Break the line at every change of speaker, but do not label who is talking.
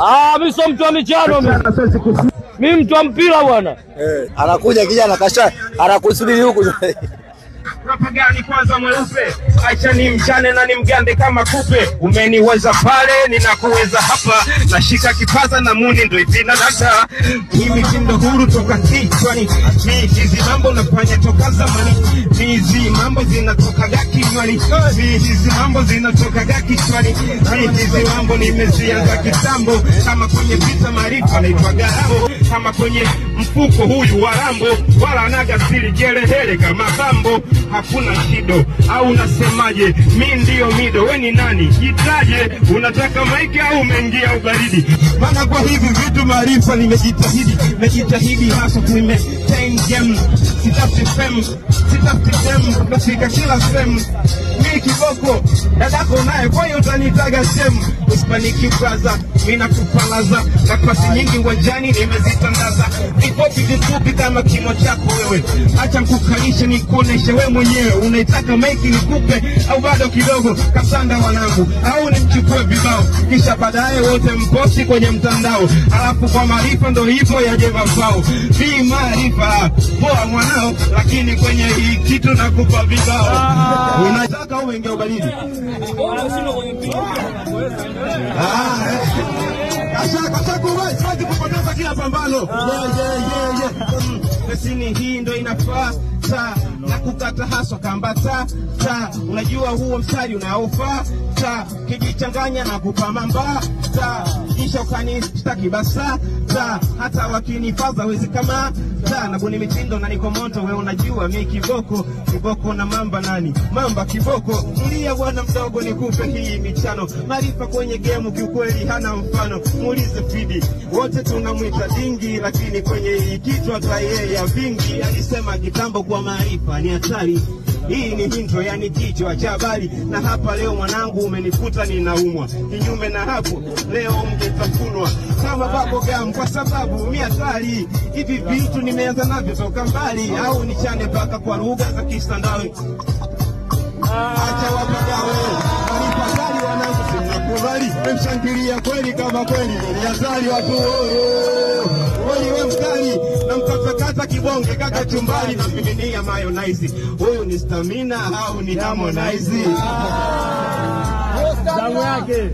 Ah, mimi sio mtu wa michano mimi. Mimi mtu wa mpira bwana.
Eh, anakuja kijana kasha anakusubiri huku.
Rapa gani kwanza mweupe, acha ni mchane na ni mgande kama kupe. Umeniweza pale, ninakuweza hapa, nashika kipaza na muni ndo ipina data. Hii mitindo huru toka kichwani, mi hizi mambo nafanya toka zamani, mi hizi mambo zinatokaga kinywani, mi hizi mambo zinatokaga kichwani, mi hizi mambo nimezianza kitambo, kama kwenye vita maarifa naitwa Garabo, kama kwenye mfuko huyu wa Rambo, wala anaga siri jerehele kama Bambo, hakuna shido au unasemaje? Mi ndiyo mido, we ni nani? Jitaje, unataka maiki au umeingia ubaridi? Maana kwa hivi vitu maarifa nimejitahidi, nimejitahidi hasa kuimaintain game, sitafuti fame, sitafuti fame, nafika kila sehemu mi kiboko dadako naye, kwa hiyo utanitaga sehemu uspaniki braza, mi nakupalaza na pasi nyingi uwanjani nimezitandaza, vifupi vifupi kama kimo chako wewe, acha mkukalishe nikuoneshe we mwenyewe, unaitaka maiki nikupe au bado kidogo? Kasanda wanangu, au nimchukue vibao, kisha baadaye wote mposti kwenye mtandao, alafu kwa maarifa ndo hivyo yaje mafao. Vi maarifa poa mwanao, lakini kwenye hii kitu nakupa vibao. Unataka au ingia ubaridi? Ah, eh. Kasha kasha kuwai, siwezi kupoteza kila pambano. Yeah, yeah, yeah, yeah. Mm, Pesini hii ndo inafaa ta na kukata haswa kamba ta ta, unajua huo mstari unaofaa ta, kijichanganya na kupamamba ta, kisha ukanishtaki basa ta, hata wakinifaza wezi kama ta, na buni mitindo na niko moto, we unajua mi kiboko kiboko na mamba nani mamba kiboko, mlia bwana mdogo, nikupe hii michano, maarifa kwenye gemu kiukweli hana mfano, muulize Fidi, wote tunamwita dingi, lakini kwenye hii kichwa ta yeye ya vingi, alisema kitambo kwa maarifa ni hatari. Hii ni hinto, yani kichwa cha habari, na hapa leo mwanangu umenikuta ninaumwa. Kinyume na hapo, leo mgetafunwa kama babo gam, kwa sababu mi hatari. Hivi vitu nimeanza navyo toka mbali, au nichane mpaka kwa lugha za Kisandawe. Acha wapagawe walipakali wanangu, simnakubali memshangilia kweli kama kweli ni hatari watu Kweli we mkali na mkatakata kibonge kaka chumbani na miminia mayonnaise. Huyu ni stamina au ni Harmonize?
Damu yake.